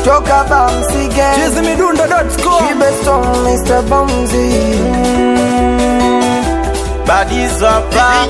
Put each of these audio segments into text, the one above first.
kutoka Bamsige chizimidundo.com Chibeson Mr. Bamzi badizwapa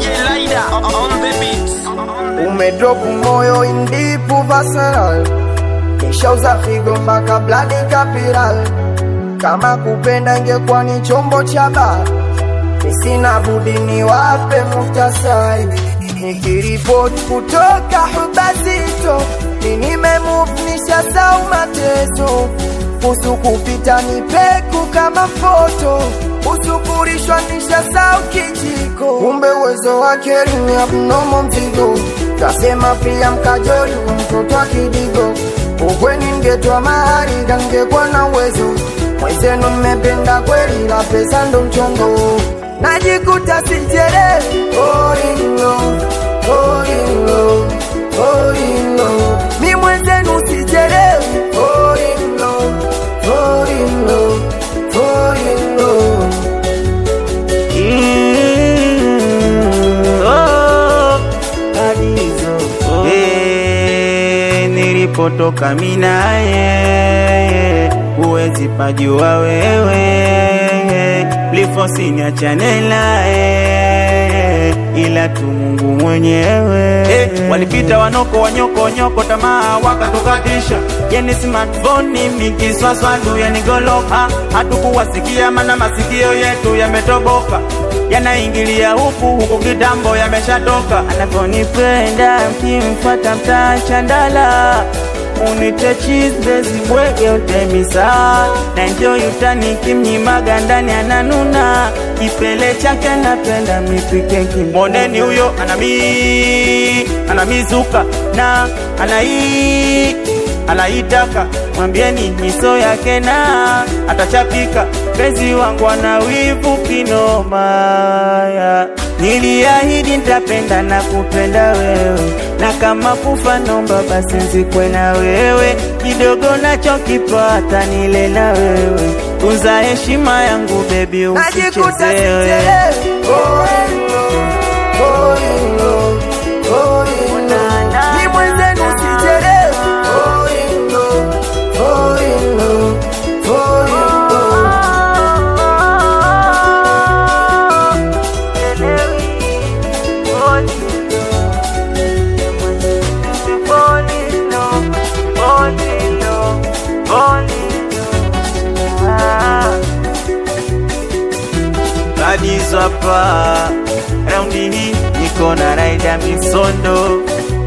umedrop moyo indipu vaseral nishauza figo mpaka bladi kapiral kama kupenda ingekuwa ni chombo cha baa nisina budi niwape muktasari nikiripoti kutoka hubazito ninimemuvnisha sau mateso kusu kupita ni peku kama mpoto usukurishwa nisha sau kijiko kumbe uwezo wake ni abnomo mzigo kasema pia mkajoli wa mtoto wa kidigo ukweni ngetwa mahari kangekwa na uwezo mwezenu mmependa kweli la pesa ndo mchongo najikuta sijere orino orino orino mi mwenzenu sijere orino orino orino nilipotoka minaye huwezi pajua wewe lifosiniachane naye ila tu Mungu mwenyewe eh, walipita wanoko wanyoko nyoko tamaa wakatukatisha yani smartphone mikiswaswadu yanigoloka hatukuwasikia mana masikio yetu yametoboka yanaingilia huku huku kitambo yameshatoka anavyonipenda mkimfata mtaa chandala unite chisbezi bwege utemisa na enjoy utani kimnyimaga ndani ananuna kipele chake napenda mipike kimoneni huyo anami anamizuka na anai anaitaka mwambieni miso yake na atachapika penzi wangu ana wivu kinomaya niliahidi nitapenda na kupenda wewe na kama kufa nomba basi nzikwe na wewe kidogo nachokipata nile na wewe tunza heshima yangu bebi najikuta usichezewe sijere orino orino orino mi mwenzenu sijere orino orino orino badizwapa raundi hii niko na raida misondo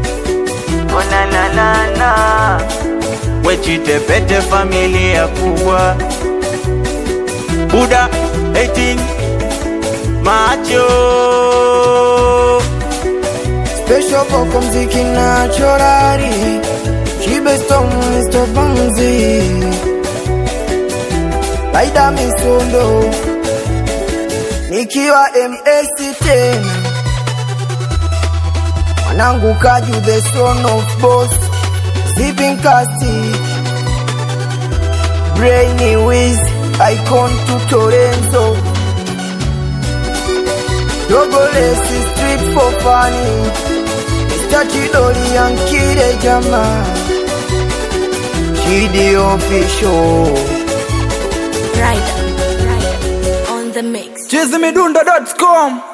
onananana wechitepete familia kubwa buda 18 macho Special boko mziki na chorari Chibeson Mr. Bamzi Laida Misondo Nikiwa MS tena Mwanangu Kaju the son of boss Zipping Casti Brainy Wiz Icon to Torenzo Dogolesi street for funny Mr. Chidori Yankire Jama Chidi official Rider, Rider on the mix. chizimidundo.com